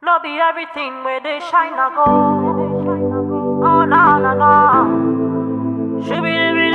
No be everything where they shine a go. Oh no no no. Shooby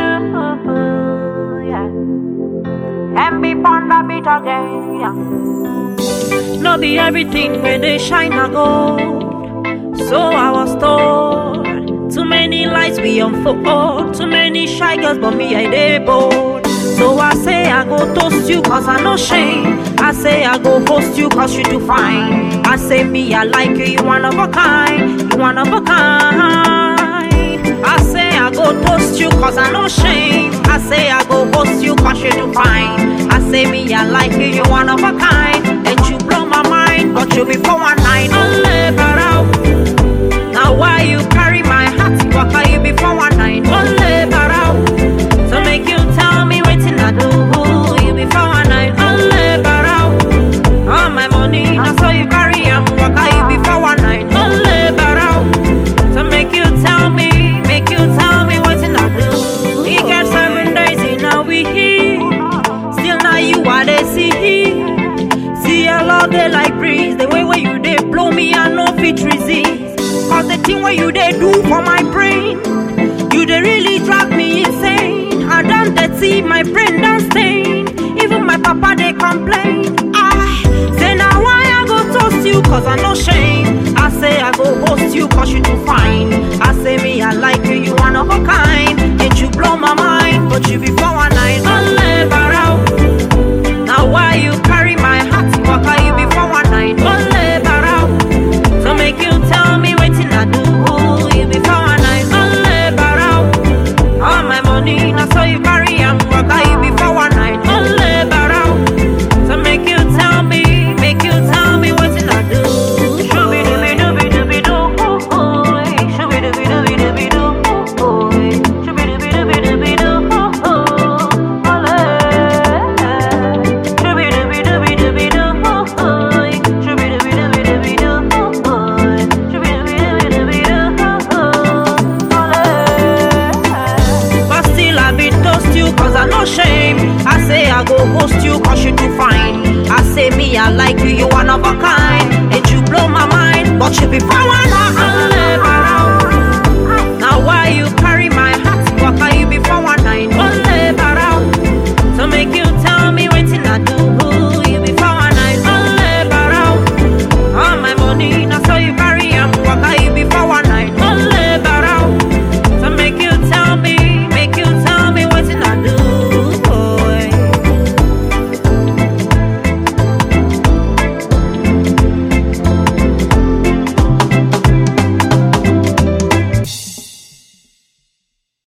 yeah. And be on the beat again. Yeah. No be everything where they shine a gold. So I was told. Too many lights we unfold. Too many shy girls, but me I dey bold. So I say I go toast you cause I no shame. I say I go host you cause you do fine. I say me I like you, you one of a kind. You one of a kind. I say I go toast you cause I no shame. I say I go host you cause you do fine. I say me I like you, you one of a kind. And you blow my mind, but you be for one night. Only barao. Now why you carry my heart? Waka you be for one night. Only barao. So make you tell me waiting I do. You be for one night. Only barao. All my money, now so you carry am. Waka you be for one night. Only barao. So make you tell me, make you tell me waiting I do. We got seven days in a week. Still now you are the see. See I love they like breeze. The way where you they blow me, I no fit resist. Cause the thing where you they do for my brain, you they really drive me insane. I done that see my brain done stain. Even my papa they complain. I say now why I go toast you cause I no shame. I say I go host you cause you do fine. I say me I like you, you one of a kind. And you blow my mind, but you be for one night. Only barao. Now why you